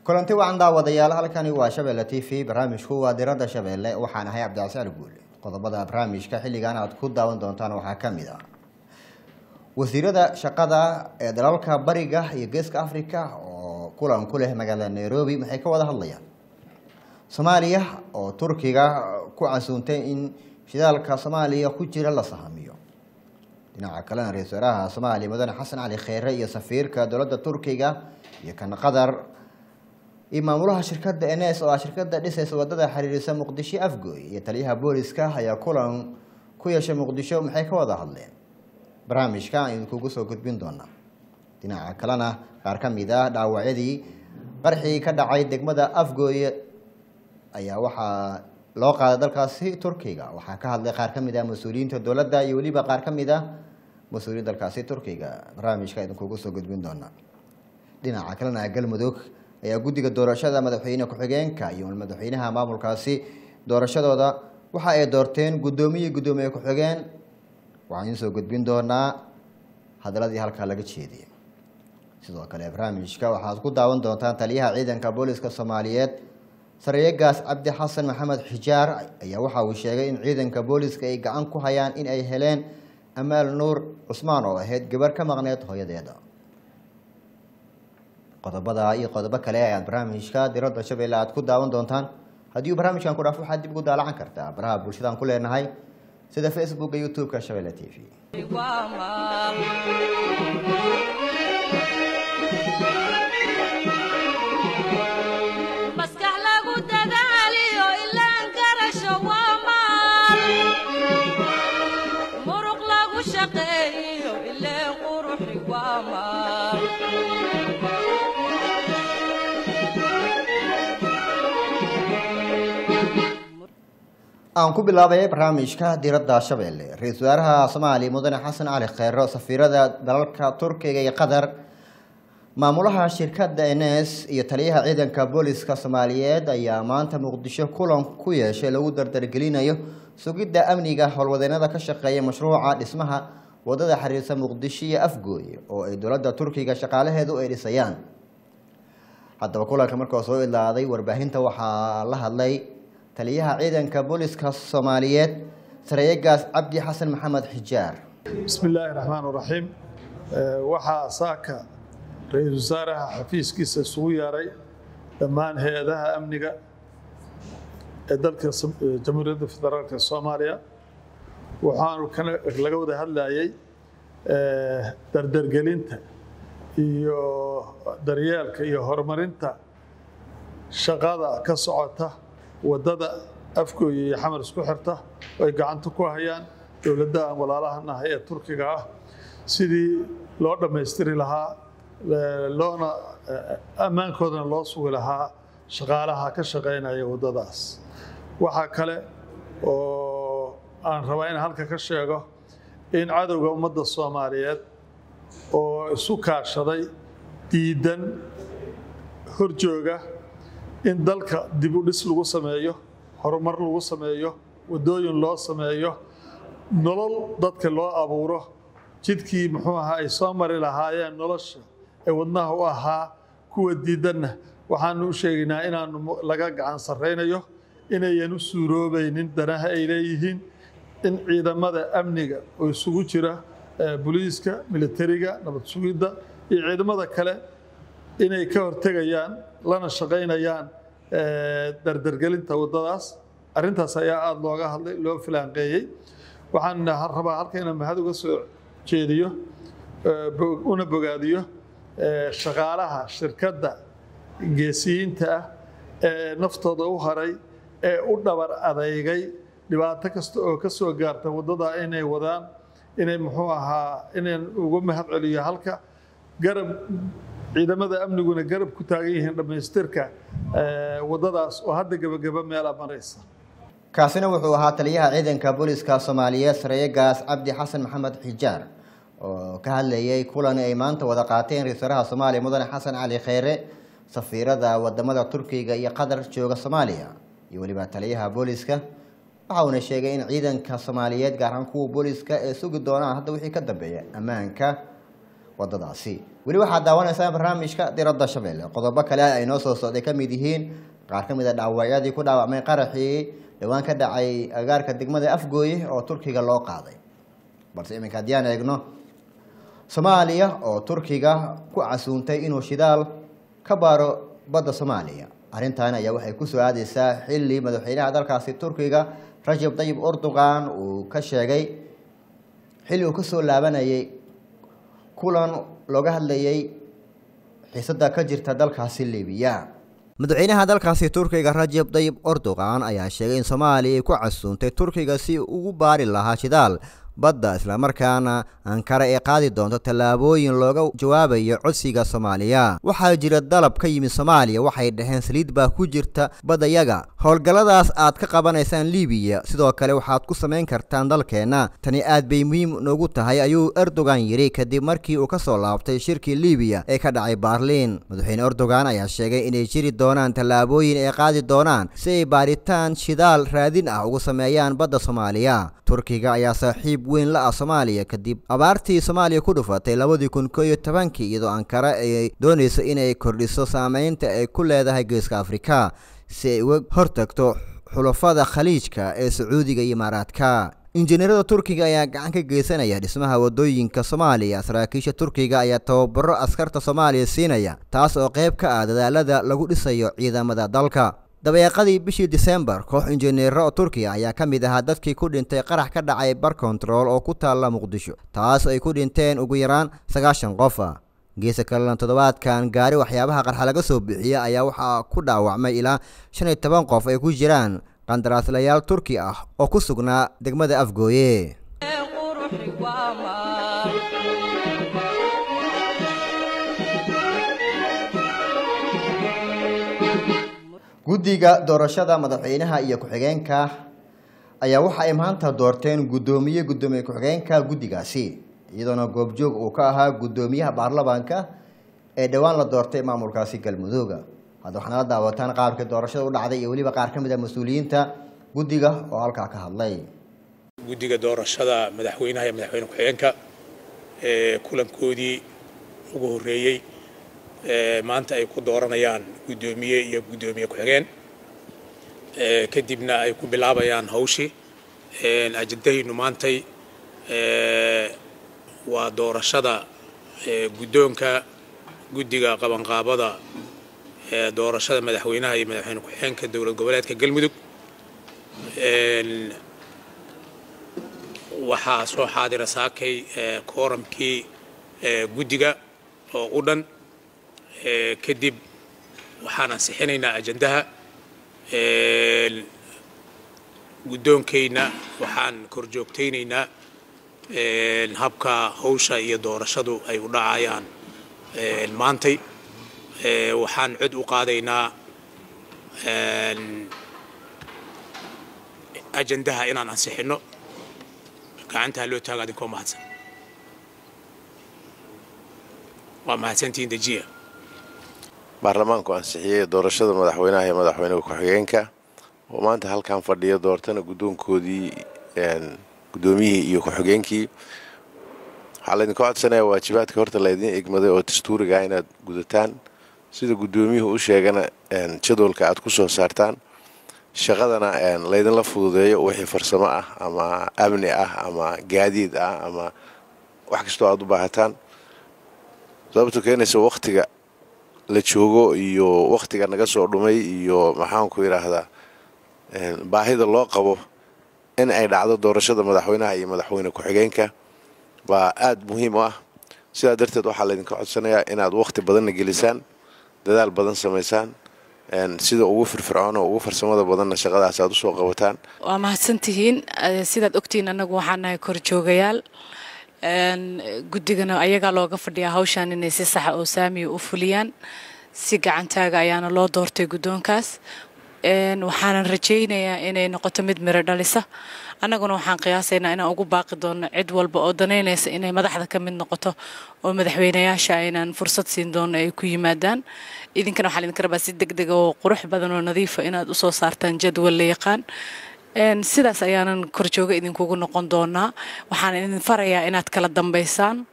kulanti wacan daawadayaal halkani waa shabeelle t v barnaamijku waa diradda shabeelle waxaan ahay cabdicasiar guule qodobada barnaamijka xilligan aad ku daawan doontaan waxaa ka mid ah wasiirada shaqada ee dalalka bariga iyo geeska africa oo kulan ku leh magaalada nairobi maxay ka wada hadlayaan soomaaliya oo turkiga ku casuuntay in shidaalka soomaaliya ku jira la sahamiyo dhinaca kalena ra-isul wasaaraha soomaaliya mudane xasan cali kheyre iyo safiirka dowladda turkiga iyo kan qatar iyo maamulaha shirkadda ns oo ah shirkada dhisaysa wadada xiriirisa muqdisho afgooy iyo taliyaha booliska ayaa kulan ku yeeshay muqdisho maxay ka wada hadleen barnaamijka aan idinkugu soo gudbin doonaa dhinaca kalena qaar ka mid ah dhaawacyadii qarxii ka dhacay degmada afgooy ayaa waxaa loo qaaday dalkaasi turkiga waxaa ka hadlay qaar ka mid ah mas-uuliyiinta dowladda iyo weliba qaar ka mid ah mas-uuliyiin dalkaasi turkiga barnaamijka idinkugu soo gudbin doonaa dhinaca kalena galmudug ayaa guddiga doorashada madaxweyne ku-xigeenka iyo madaxweynaha maamulkaasi doorashadooda waxa ay doorteen guddoomiye guddoomiye ku-xigeen waxaan idiin soo gudbin doonaa hadaladii halkaa laga jeediyay sidoo kale barnaamijka waxaad ku daawan doontaan taliyaha ciidanka booliska soomaaliyeed saryegaas cabdi xasan maxamed xijaar ayaa waxa uu sheegay in ciidanka booliska ay gacan ku hayaan in ay heleen amaal nuur cusmaan oo ahayd gabar ka maqneed hooyadeeda qodobada iyo qodobo kale ayaad barnaamijka diradda shabeelle aad ku daawan doontaan haddii uu barnaamijkan ku dhaafo waxaad dib ugu daalacan kartaa baraha bulshadaan ku leenahay sida facebooka youtube-ka shabeelle t v maskax lagu dadaaliyo ilaan garasho waa maal muruq lagu shaqeeyo ileen quruxi waa maal aan ku bilaabay barnaamijka diradda shabeelle ra-iisul wasaaraha soomaaliya mudane xasan cali kheyro safiirada dalalka turkiga iyo qatar maamulaha shirkadda ns iyo taliyaha ciidanka booliska soomaaliyeed ayaa maanta muqdisho kulan ku yeeshay lagu dardargelinayo sugidda amniga howlwadeenada ka shaqeeya mashruuca dhismaha wadada xiriirsa muqdisho iyo afgooye oo ay dowladda turkiga shaqaalaheedu ay dhisayaan haddaba kulanka markoo soo idlaaday warbaahinta waxaa la hadlay taliyaha ciidanka booliska soomaaliyeed sareeyegaas cabdi xasan maxamed xijaar bismi illaahi raxmaan raxiim waxaa saaka ra-iisul wasaaraha xafiiskiisa isugu yeeray dhammaan hay-adaha amniga ee dalka jamhuuriyadda federaalka soomaaliya waxaanu kana laga wada hadlayay dardargelinta iyo daryeelka iyo horumarinta shaqada ka socota waddada afgooya iyo xamar isku xirta oo ay gacanta ku hayaan dowladda aan walaalaha nahay ee turkiga ah sidii loo dhammaystiri lahaa loona ammaankoodana loo sugi lahaa shaqaalaha ka shaqaynaya waddadaas waxaa kale oo aan rabaa in halka ka sheego in cadowga ummadda soomaaliyeed oo isu kaashaday diidan horjooga in dalka dib u dhis lagu sameeyo horumar lagu sameeyo waddooyin loo sameeyo nolol dadka loo abuuro jidkii muxuu ahaa ay soo mari lahaayeen nolosha ee wadnaha u ahaa kuwa diidanna waxaanu u sheegaynaa inaanu laga gacan sarraynayo inayan u suuroobaynin danaha ay leeyihiin in ciidamada amniga oo isugu jira booliiska militariga nabad sugidda iyo ciidamada kale inay ka hortegayaan lana shaqaynayaan dardargelinta waddadaas arrintaas ayaa aada looga hadlay loo filaanqeeyey waxaan rabaa halka inaan mahad uga soo jeediyo una bogaadiyo shaqaalaha shirkadda geesiyiinta ah ee naftooda u haray ee u dhabar adeygay dhibaato kasta oo ka soo gaarta waddada inay wadaan inay muxuu ahaa inaan uga mahad celiyo halka garab ciidamada amniguna garab ku taagan yihiin dhammaystirka waddadaas oo hadda gebageba meela maraysa kaasina wuxuu ahaa taliyaha ciidanka booliska soomaaliyeed sareeyegaas cabdi xasan maxamed xijaar oo ka hadlayay kulan ay maanta wada qaateen ra-isul wasaaraha soomaaliya mudane xasan cali kheyre safiirada wadamada turkiga iyo qatar jooga soomaaliya iyo weliba taliyaha booliska waxa uuna sheegay in ciidanka soomaaliyeed gaar ahaan kuwa booliska ee sugi doonaan hadda wixii ka dambeeya ammaanka wadadaasi weli waxaad daawanaysaan barnaamijka diradda shabeelle qodobo kale ay noo soo socday ka mid yihiin qaar ka mid a dhaawacyadii ku dhaawacmay qaraxii dhowaan ka dhacay agaarka degmada afgooye oo turkiga loo qaaday balse iminka haddii aan eegno soomaaliya oo turkiga ku casuuntay inuu shidaal ka baaro badda soomaaliya arrintan ayaa waxay kusoo aadeysaa xilli madaxweynaha dalkaasi turkiga rajab tayib erdogan uu ka sheegay xilli uu kasoo laabanayay kulan looga hadlayay xiisada ka jirta dalkaasi libiya madaxweynaha dalkaasi turkiga rajab tayib erdogan ayaa sheegay in soomaaliya ay ku casuuntay turkiga si ugu baari lahaa shidaal badda islamarkaana ankara ay qaadi doonto tallaabooyin looga jawaabayo codsiga soomaaliya waxaa jira dalab ka yimid soomaaliya waxay dhaheen saliid baa ku jirta baddayaga howlgalladaas aad ka qabanaysaan libiya sidoo kale waxaad ku samayn kartaan dalkeenna tani aad bay muhiim noogu tahay ayuu erdogan yidhi kadib markii uu ka soo laabtay shirkii libiya ee ka dhacay baarliin madaxweyne erdogan ayaa sheegay inay jiri doonaan tallaabooyin ay qaadi doonaan si ay baaritaan shidaal raadin ah ugu sameeyaan badda soomaaliya turkiga ayaa saaxiib weyn la ah soomaaliya kadib abaartii soomaaliya ku dhufatay labadii kun koo iyo tobankii iyadoo ankara ay doonayso inay kordhiso saameynta ay ku leedahay geeska afrika si ay uga hortagto xulafada khaliijka ee sacuudiga iyo imaaraadka injineerada turkiga ayaa gacan ka geysanaya dhismaha wadooyinka soomaaliya saraakiisha turkiga ayaa tababaro askarta soomaaliya siinaya taas oo qayb ka ah dadaalada lagu dhisayo ciidamada dalka dabeeqadii bishii disembar koox injineero oo turkiya ayaa ka mid ahaa dadkii ku dhintay qarax ka dhacay bar kontarool oo ku taalla muqdisho taas ay ku dhinteen ugu yaraan sagaashan qof ah geesa kalena toddobaadkan gaari waxyaabaha qarxa laga soo bixiya ayaa waxaa ku dhaawacmay ilaa shan iyo toban qof ay ku jiraan qandaraaslayaal turki ah oo ku sugnaa degmada afgooye quruxi waa maal guddiga doorashada madaxweynaha iyo ku-xigeenka ayaa waxa ay maanta doorteen guddoomiye guddoomiye ku-xigeenka guddigaasi iyadoona goobjoog uu ka ahaa guddoomiyaha baarlamaanka ee dhowaan la doortay maamulkaasi galmudooga hadda waxaana la daawataan qaabkii doorashada u dhacday iyo weliba qaar ka mid a mas-uuliyiinta guddiga oo halkaa ka hadlay guddiga doorashada madaxweynaha iyo madaxweyne ku-xigeenka ee kulankoodii ugu horreeyey ee maanta ay ku dooranayaan guddoomiye iyo guddoomiye ku-xigeen ee kadibna ay ku bilaabayaan hawshii Een, ajendahaynu maantay ee, waa doorashada ee, guddoonka guddiga qabanqaabada ee doorashada madaxweynaha iyo madaxweyne ku-xigeenka dowlad goboleedka galmudug Een, waxaa soo xaadira saakay ee, kooramkii ee, guddiga oo u dhan Ee, kadib waxaan ansixinaynaa ajandaha Een, guddoonkayna waxaan korjoogtaynaynaa een, habka hawsha iyo doorashadu ay u dhacayaan een, maantay Ee, waxaan cod u qaadaynaa een, ajandaha inaan ansixinno gacantaa loo taaga adinkoo mahadsan waa mahadsantihiin dejiya baarlamaanku ansixiyey doorashada madaxweynaha iyo madaxweyne ku-xigeenka oo maanta halkan fadhiya doortana guddoonkoodii guddoomiyihii iyo ku-xigeenkii waxaa laydinka codsanaya waajibaadka horta laydin egmaday oo dastuuriga inaad gudataan sida guddoomiyuhu u sheegana jadwalka aad ku soo saartaan shaqadana laydinla fududeeyo wixii farsamo ah ama amni ah ama gaadiid ah ama wax kastoo aad u baahataan sababto keenaysa waktiga la joogo iyo waktiga naga soo dhumay iyo maxaanku yidhaahdaa baahida loo qabo in ay dhacdo doorashada madaxweynaha iyo madaxweyne ku-xigeenka baa aada muhiim u ah sidaa darteed waxaa laydinka codsanayaa inaad wakti badanna gelisaan dadaal badan samaysaan sida ugu firfircoon oo ugu farsamada badanna shaqadaas aad usoo qabataan waa mahadsantihiin sidaad ogtihiin annagu waxaan nahay korjoogayaal guddigana ayagaa looga fadhiyaa hawshan inay si saxa oo saamiya u fuliyaan si gacantaaga ayaana loo doortay guddoonkaas waxaanan rajaynayaa inay noqoto mid miro dhalisa annaguna waxaan qiyaasaynaa inaan ugu baaqi doono cid walba oo danaynaysa inay madaxda ka mid noqoto oo madaxweynayaasha aynaan fursad siin doono ay ku yimaadaan idinkana waxaa idinka rabaa si deg dega oo qurux badan oo nadiifa inaad usoo saartaan jadwal la yaqaan sidaas ayaanan korjooga idinkugu noqon doonaa waxaan idin farayaa inaad kala dambaysaan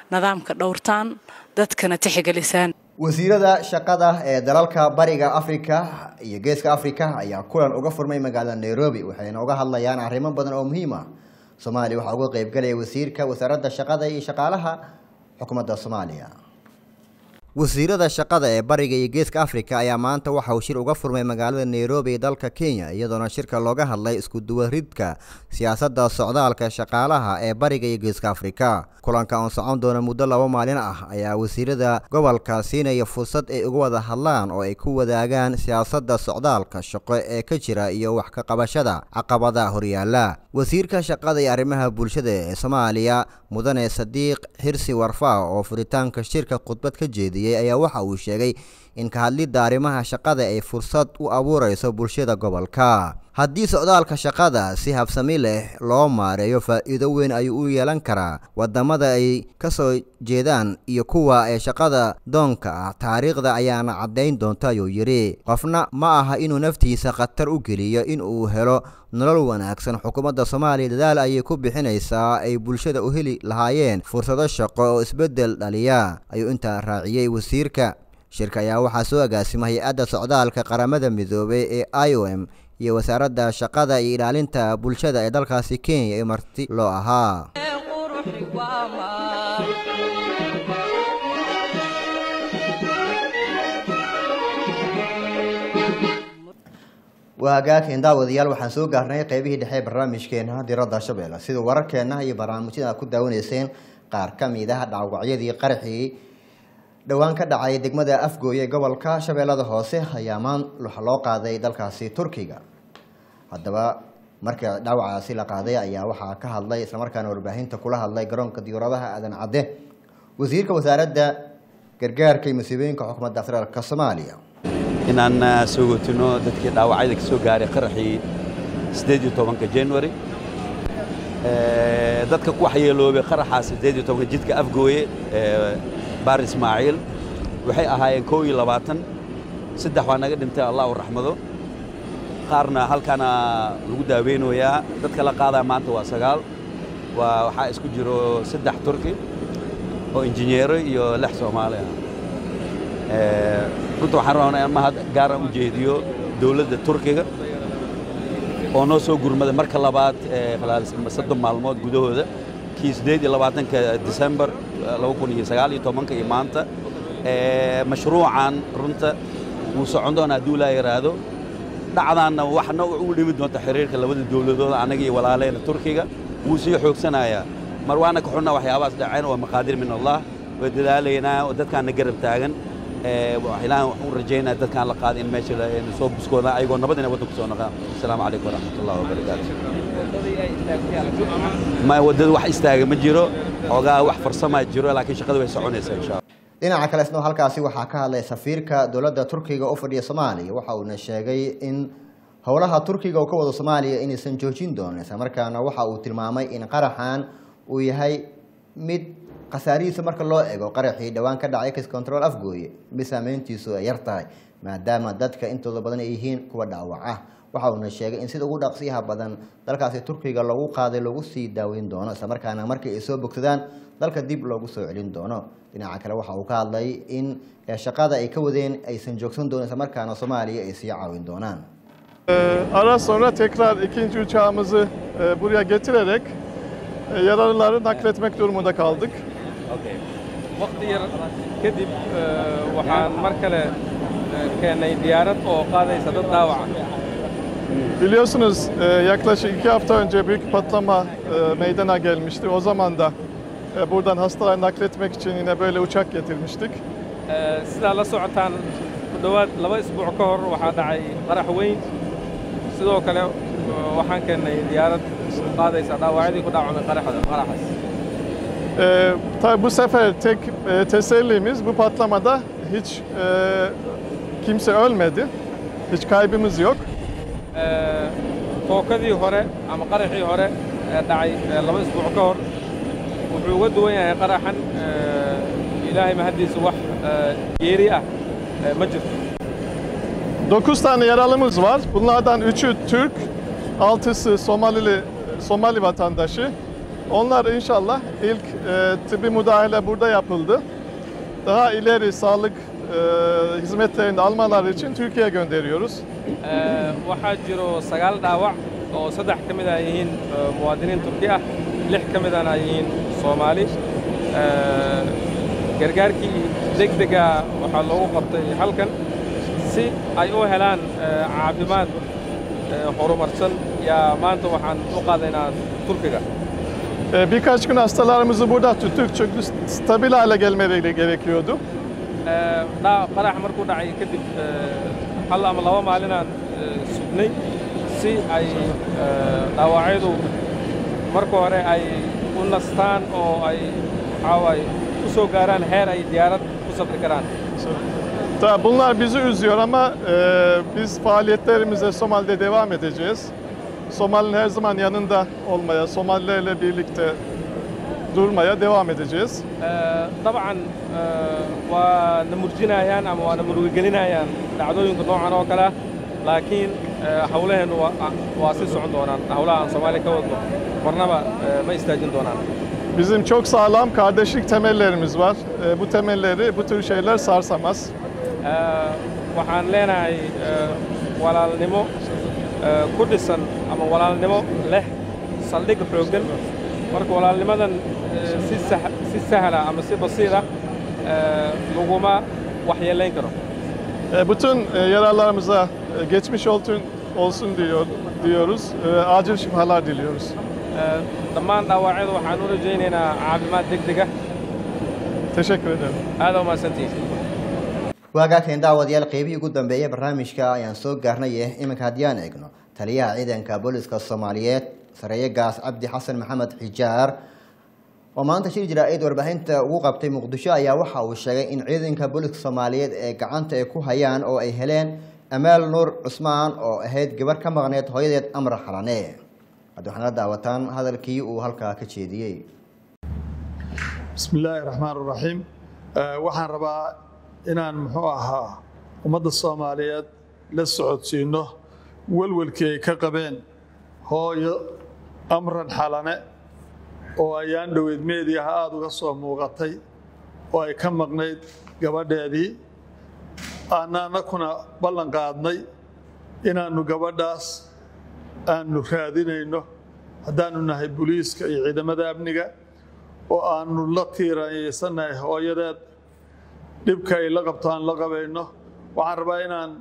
nidaamka dhowrtaan dadkana tixgelisaan wasiirada shaqada ee dalalka bariga afrika iyo geeska afrika ayaa kulan uga furmay magaalada nairobi waxayna uga hadlayaan arrimo badan oo muhiim ah soomaaliya waxaa uga qeybgalaya wasiirka wasaaradda shaqada iyo shaqaalaha xukuumadda soomaaliya wasiirada shaqada ee bariga iyo geeska afrika ayaa maanta waxa uu shir uga furmay magaalada nairobi ee dalka kenya iyadoona shirka looga hadlay iskuduwaridka siyaasadda socdaalka shaqaalaha ee bariga iyo geeska afrika kulanka oon socon doona muddo laba maalin ah ayaa wasiirada gobolka siinaya fursad ay uga wada hadlaan oo ay ku wadaagaan siyaasadda socdaalka shaqo ee ka jira iyo wax ka qabashada caqabadaha horyaala wasiirka shaqada iyo arrimaha bulshada ee soomaaliya mudane sadiiq xirsi warfaa oo furitaanka shirka khudbad ka jeediyey ayaa waxa uu sheegay in ka hadlidda arrimaha shaqada ay fursad u abuurayso bulshada gobolka haddii socdaalka shaqada si habsami leh loo maareeyo faa'iido weyn ayuu u yeelan karaa wadamada ay ka soo jeedaan iyo kuwa ee shaqada doonka ah taariikhda ayaana caddayn doonta ayuu yidhi qofna ma aha inuu naftiisa khatar u geliyo in uu helo nolol wanaagsan xukuumadda soomaaliya dadaal ayay ku bixinaysaa ay bulshada u heli lahaayeen fursado shaqo oo isbeddel dhaliya ayuu intaa raaciyey wasiirka shirka ayaa waxaa soo agaasima hay-adda socdaalka qaramada midoobay ee i o m iyo wasaaradda shaqada iyo ilaalinta bulshada ee dalkaasi kenya ee marti loo ahaa quruxi waa maal waa hagaageen daawadayaal waxaan soo gaarnay qeybihii dhexe ee barnaamijkeena diradda shabeelle sida wararkeena iyo barnaamijyada aad ku daawanayseen qaar ka mid ah dhaawacyadii qaraxii dhowaan ka dhacay degmada afgooye ee gobolka shabeellada hoose ayaa maan waxa loo qaaday dalkaasi turkiga haddaba marka dhaawacaasi la qaaday ayaa waxaa ka hadlay islamarkaana warbaahinta kula hadlay garoonka diyaaradaha aadan cadde wasiirka wasaaradda gargaarka iyo masiibooyinka xukuumadda federaalka soomaaliya inaan soo gootino dadkii dhaawacyada ka soo gaaray qaraxii sideed iyo tobanka january dadka ku waxyeeloobay qaraxaa sideed iyo tobanka jidka afgooye baar ismaaciil waxay ahaayeen koo iyo labaatan saddex waa naga dhintay allah u raxmado qaarna halkaana lagu daaweynayaa dadka la qaadaa maanta waa sagaal waa waxaa isku jiro saddex turki oo injineero iyo lix soomaali ah runta waxaan rabnaa in mahad gaara u jeediyo dowladda turkiga oo noo soo gurmaday marka labaad soddon maalmood gudahooda kii siddeed iyo labaatanka disembar laba kun iyo sagaal iyo tobanka iyo maanta mashruucan runta wuu socon doona hadduu laa yaraado dhacdaanna waxna u dhimi doonta xiriirka labada dowladood annaga iyo walaaleyna turkiga wuu sii xoogsanayaa mar waana ka xunna waxyaabahaas dhaceen waa maqaadir min allah way dadaalaynaa oo dadkaana garab taagan ilaahan waxaan u rajaynaa dadkaan la qaaday in meesha soo buskooda ayagoo nabad inay waddanku soo noqdaan asalaamu calaykum waraxmatullahi wabarakaatu ma waddada wax istaaga ma jiro xoogaa wax farsamaa jiro laakiin shaqada way soconaysaa insha allah dhinaca kale isna halkaasi waxaa ka hadlay safiirka dowladda turkiga u fadhiya soomaaliya waxa uuna sheegay in howlaha turkiga uu ka wado soomaaliya inaysan joojin doonin islamarkaana waxa uu tilmaamay in qaraxan uu yahay mid khasaarihiisa marka loo ego qaraxii dhowaan ka dhacay kis control afgooye mid saameyntiisu ay yar tahay maadaama dadka intooda badan ay yihiin kuwa dhaawac ah waxa uuna sheegay in sida ugu dhaqsiyaha badan dalkaasi turkiga lagu qaaday lagu sii daaweyn doono islamarkaana markii ay soo bogsadaan dalka dib loogu soo celin doono dhinaca kale waxa uu ka hadlay in shaqada ay ka wadeen aysan joogsan doonin islamarkaana soomaaliya ay sii caawin doonaan Ara sonra tekrar ikinci uçağımızı e, buraya getirerek e, yaralıları nakletmek durumunda kaldık. waqti yar kadib eh, waxaan mar kale eh, keennay diyaarad oo qaadaysa dad dhaawaca Biliyorsunuz e, yaklaşık iki hafta önce büyük bir patlama e, meydana gelmişti. O zaman da e, buradan hastaları nakletmek için yine böyle uçak getirmiştik. Eh, sidaa la socotaan ku dhowaad laba isbuuc ka hor waxaa dhacay qarax weyn sidoo kale eh, waxaan keennay diyaarad qaadaysa dhaawacyadii ku dhaawacmay qaraxda qaraxaas E, tabii bu sefer tek e, tesellimiz bu patlamada hiç e, kimse ölmedi. Hiç kaybımız yok. Eh, tookadii hore ama qaraxii hore ee dhacay eh, laba isbuuc ka hor wuxuu uga duwan yahay qaraxan eh, ilaahay mahaddiisa wax eh, geeri ah eh, ma jirto 9 tane yaralımız var. Bunlardan 3'ü Türk, 6'sı Somalili Somali vatandaşı. Onlar inşallah ilk e, tıbbi müdahale burada yapıldı. Daha ileri sağlık e, hizmetlerini almaları için Türkiye'ye gönderiyoruz. Ee, waxaa jiro sagaal dhaawac oo saddex ka mid ah yihiin ee, muwaadiniin turki ah lix ka midana ay yihiin soomaali Ee, gargaarkii degdega waxaa loogu qabtay halkan si ay u helaan ee, caafimaad ee, horumarsan yaa maanta waxaan u qaadaynaa turkiga E, birkaç gün hastalarımızı burada tuttuk çünkü stabil hale gelmeleri gerekiyordu. Ee, dhaa- qarax markuu dhacay kadib ee, hal ama laba maalinaan ee, sugnay si ay ee, dhaawacyadu marka hore ay u nastaan oo ay waxaa waaye u soo gaaraan heer ay diyaarad ku safri karaan Tabii bunlar bizi üzüyor ama e, biz faaliyetlerimize Somali'de devam edeceğiz. Somali'nin her zaman yanında olmaya, Somalilerle birlikte durmaya devam edeceğiz. Ee, dabcan ee, waa na murjinayaan ama waa na murugigelinayaan dhacdooyinka noocan oo kale ah laakiin ee, hawlaheennu waa waa sii socon doonaan hawlaha aan soomaaliya ka wadno marnaba ee, ma istaajin doonaan Bizim çok sağlam kardeşlik temellerimiz var. E, bu temelleri bu tür şeyler sarsamaz. Ee, waxaan leenahay ee, walaalnimo ee, ku dhisan ama walaalnimo leh saldhig xooggan marka walaalnimadan ee, si sah- si sahla ama si basiira ee, laguma waxyeelayn karo E, bütün e, yaralarımıza e, geçmiş olsun, olsun diyor, diyoruz. E, acil şifalar diliyoruz. Ee, dhammaan dhaawacyada waxaan u rajaynaynaa caafimaad degdeg ah Teşekkür ederim. aada umahadsantihiin waagaakan daawadayaal qeybihii ugu dambeeyay barnaamijka ayaan soo gaarnay iminka haddii aan eegno taliyaha ciidanka booliska soomaaliyeed sareeye gaas cabdi xasan maxamed xijaar oo maanta shir jaraa'id warbaahinta ugu qabtay muqdisho ayaa waxa uu sheegay in ciidanka booliska soomaaliyeed ee gacanta ay ku hayaan oo ay heleen amaal nuur cusmaan oo ahayd gabar ka maqneed hooyadeed amar xalane hadda waxaana la daawataan hadalkii uu halkaa ka jeediyey بسم الله الرحمن الرحيم آه، waxaan rabaa inaan muxuu ahaa ummadda soomaaliyeed la socodsiino walwalkii ay ka qabeen hooyo amran xalane oo ayaan dhoweyd meediyaha aada uga soo muuqatay oo ay ka maqnayd gabadheedii aananakuna ballan qaadnay inaannu gabadhaas aanu raadinayno haddaanu nahay booliiska iyo ciidamada amniga oo aanu la tiirayeysanahay hooyadeed dhibka ay la qabto aan la qabayno waxaan rabaa inaan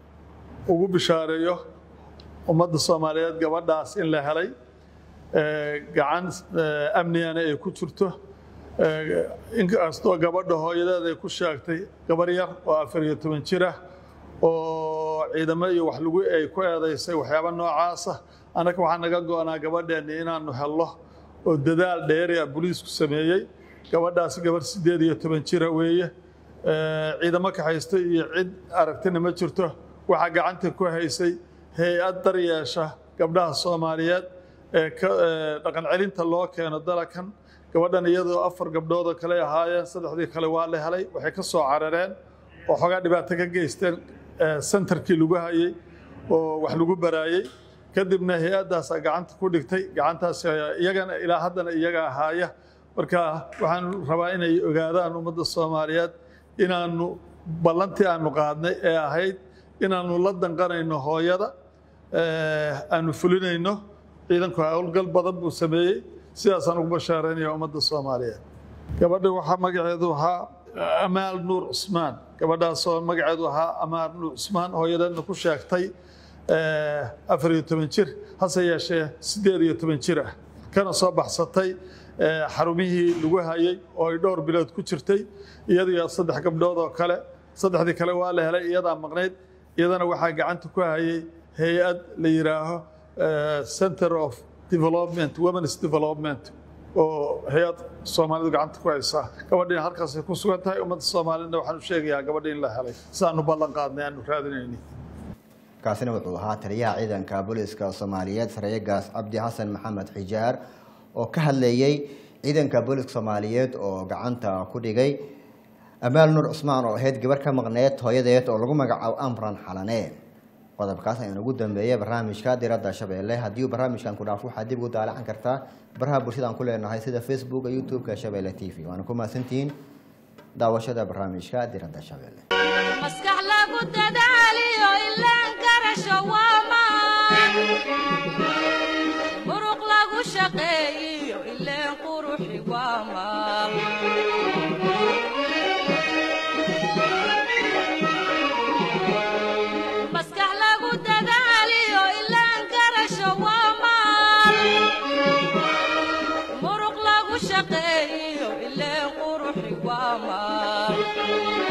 ugu bishaareeyo ummadda soomaaliyeed gabadhaas in la helay ee, gacan ee, amnigana ay ku jirto ee, inkastoo gabadha hooyadeed ay ku sheegtay gabar yar oo afar iyo toban jir ah oo ciidamo iyo wax lagu ay ku eedaysay waxyaaba noocaasa annaga waxaa naga go-naa gabadheenni inaanu helno oo dadaal dheeri ah booliisku sameeyey gabadhaasi gabar siddeed iyo toban jira weeye Ee, ciidamo ka haysta iyo cid aragtina ma jirto waxaa gacanta ku haysay hay-ad daryeesha gabdhaha soomaaliyeed ee ka ee, dhaqan celinta loo keeno dalakan gabadhan iyadoo afar gabdhood oo kale ahaayeen saddexdii kale waa la helay waxay ka soo carareen oo xoogaa dhibaato ka geysteen ee, centerkii lagu hayay oo wax lagu baraayey kadibna hay-addaasaa gacanta ku dhigtay gacantaas ayaa iyagana ilaa haddana iyaga ahaaya marka waxaan rabaa inay ogaadaan ummadda soomaaliyeed inaanu ballantii aanu qaadnay ee ahayd inaanu la danqanayno hooyada ee, aanu fulinayno ciidanku howlgal badan buu sameeyey sidaasaan ugu bashaaraynaya ummadda soomaaliyeed gabadha waxaa magaceedu ahaa amaal nuur cusmaan gabadhaasoo magaceedu ahaa amaal nuur cusmaan hooyadeedna ku sheegtay ee, afar iyo toban jir hase yeeshee siddeed iyo toban jir ah kana soo baxsatay ee, xarumihii lagu hayay oo ay dhowr bilood ku jirtay iyadiyo saddex gabdhood oo kale saddexdii kale waa la helay iyadaa maqnayd iyadana waxaa gacanta ku hayay hay-ad la yidhaaho eh, center of development women's development oo hay-ad soomaalidu gacanta ku haysaa gabadhiina halkaasay ku sugan tahay ummadda soomaalina waxaan u sheegayaa gabadhi in la helay sidaanu ballan qaadnay aanu raadinayni kaasina wuxuu ahaa taliyaha ciidanka booliska soomaaliyeed sareeye gaas cabdi xasan maxamed xijaar oo ka hadlayey ciidanka booliska soomaaliyeed oo gacanta ku dhigay amaal nuur cusmaan oo ahayd gabar ka maqneed hooyadeed oo lagu magacaabo amran xalane qodobkaas ayaan ugu dambeeyay barnaamijka diradda shabeelle haddii uu barnaamijkan ku dhaafo waxaad dib ugu daalacan kartaa baraha bulshada aan ku leenahay sida facebooka youtube-ka shabeelle t v waana ku mahadsantihiin daawashada barnaamijka diradda shabeelle maskax lagu dadaaliyo ilaan garasho waa maan muruq lagu shaqeeyiyo ileen quruxi waa maal maskax lagu dadaaliyo ilaan garasho waa maal muruq lagu shaqeeyiyo ileen quruxi waa maal